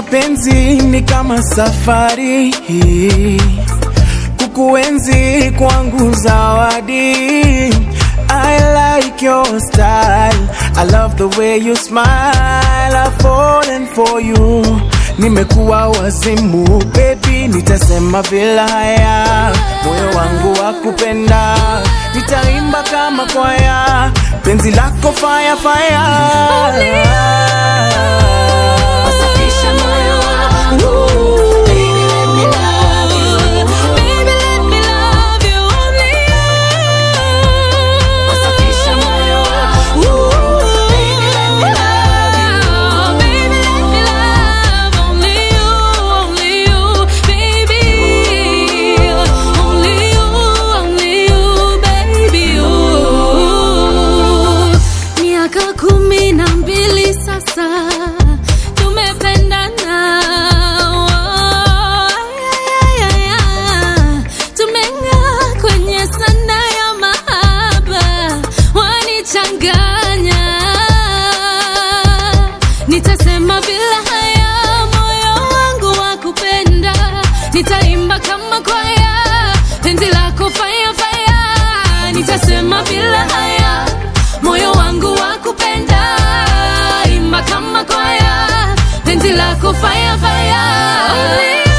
mapenzi ni kama safari kukuenzi kwangu zawadi I like your style I love the way you smile I've fallen for you nimekuwa wazimu baby nitasema bila haya moyo wangu wa kupenda nitaimba kama kwaya penzi lako fire fire Wasafisha moyo wangu. Baby, let me love you. Baby, let me love you. Only you. Wasafisha moyo wangu. Baby, let me love you. Baby, let me love only you, only you, baby. Only you, only you, baby. Miaka kumi na mbili sasa tumependana, Oh, ay, ay, ay, ay. tumeng'aa kwenye sana ya mahaba, wanichanganya. Nitasema bila haya, moyo wangu wa kupenda, nitaimba kama kwaya, penzi lako fire fire. Nitasema bila haya, moyo wangu wa kupenda, imba kama kwaya, penzi lako fire fire. Only